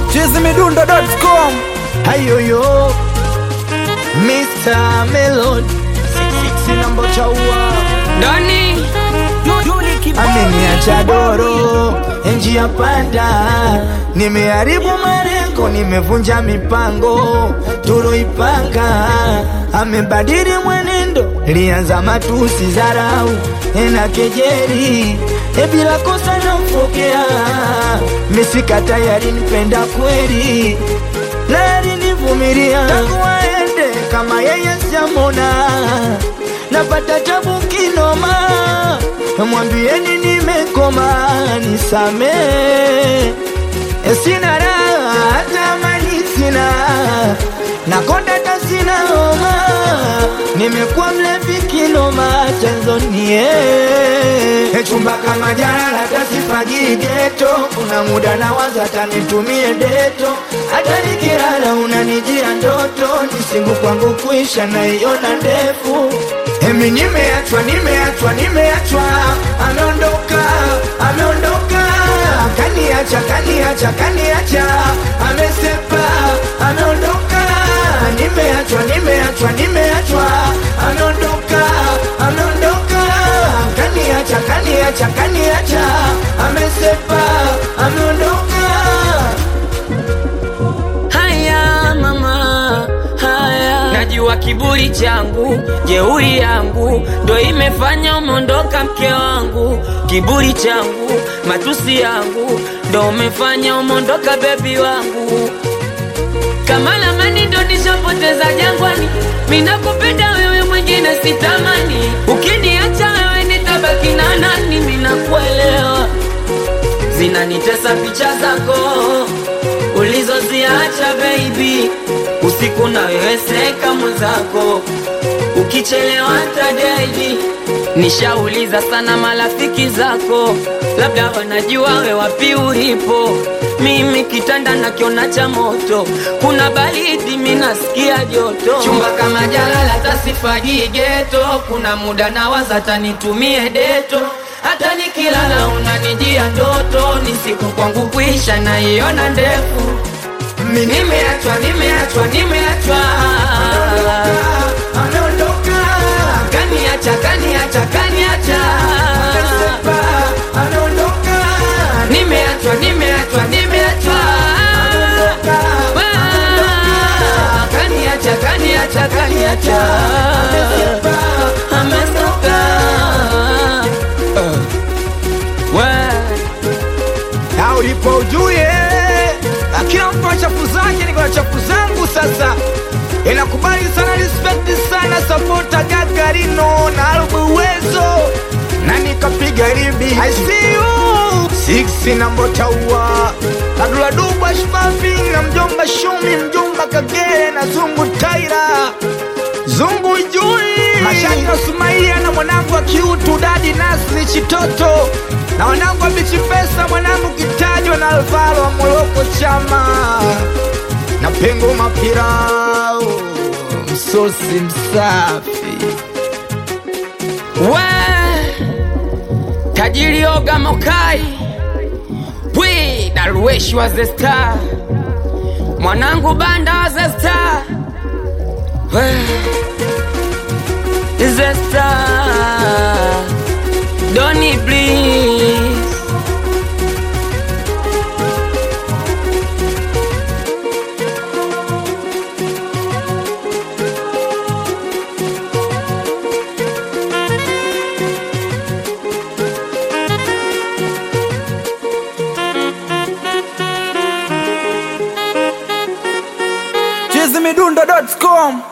chizimidundo.com hayoyo Mr. Melon sina mbocha ua Doni ameniacha doro njia panda, nimeharibu malengo, nimevunja mipango tuloipanga, amebadili mwenendo, lianza matusi, dharau na kejeli, e bila kosa nampokea, misika tayari nipenda kweli, na alinivumilia tangu aende, kama yeye siamona, napata tabu kinoma mwambieni nimekoma, nisame sina raha, hata mali sina, nakonda hata sina homa, nimekuwa mlevi kinoma, chanzo nie chumba kama jana, hata sifagii geto, kuna muda na waza hata nitumie deto, hata nikilala unanijia ndoto, nisingu kwangu kuisha naiona ndefu Emi nimeachwa, nimeachwa, nimeachwa, ameondoka, ameondoka, kaniacha, kaniacha, kaniacha, amesepa, ameondoka, nimeachwa, nimeachwa, nimeachwa, ameondoka, ameondoka, kaniacha, kaniacha, kaniacha, amesepa, ameondoka. haya mama haya najua kiburi changu jeuri yangu ndo imefanya umeondoka mke wangu kiburi changu matusi yangu ndo umefanya umeondoka bebi wangu kama lamani ndo nishapoteza jangwani minakupenda wewe mwingine sitamani ukiniacha wewe nitabaki na nani minakuelewa zinanitesa picha zako ulizoziacha baby usiku na wewe seka mwenzako ukichelewa tadedi nishauliza sana marafiki zako labda wanajua we wapi ulipo mimi kitanda nakiona cha moto kuna baridi minasikia joto chumba kama jalala tasifagii geto kuna muda na waza tanitumie deto hata nikilala unanijia ndoto ni siku kwangu kuisha naiona ndefu Mimi nimeachwa nimeachwa nimeachwa ameondoka, kaniacha kaniacha kaniacha amesepa, ameondoka, nimeachwa nimeachwa nimeachwa Ah, kaniacha kaniacha kaniacha amesoka na ulipo ujue na kila mtu ana chafu zake, niko na chafu zangu. Sasa inakubali sana, respect sana, sapota Gagarino na Albu Uwezo na nikapiga ribi I see you six na Mbotaua na Dula Dubwa Shpavi na mjomba Shumi mjomba Kagere na Zungu Taira Zungu Jui Mashaka Sumaia na mwanangu wa kiutu Dadi Nasri Chitoto na wanangu wa Bichi Pesa mwanangu Kitajwa na Alvaro wa Moroko Chama na Pengo Mapirao msosi msafi we tajiri oga mokai wi darueshi wa the star mwanangu banda wa the star we the star doni please chizimidundo.com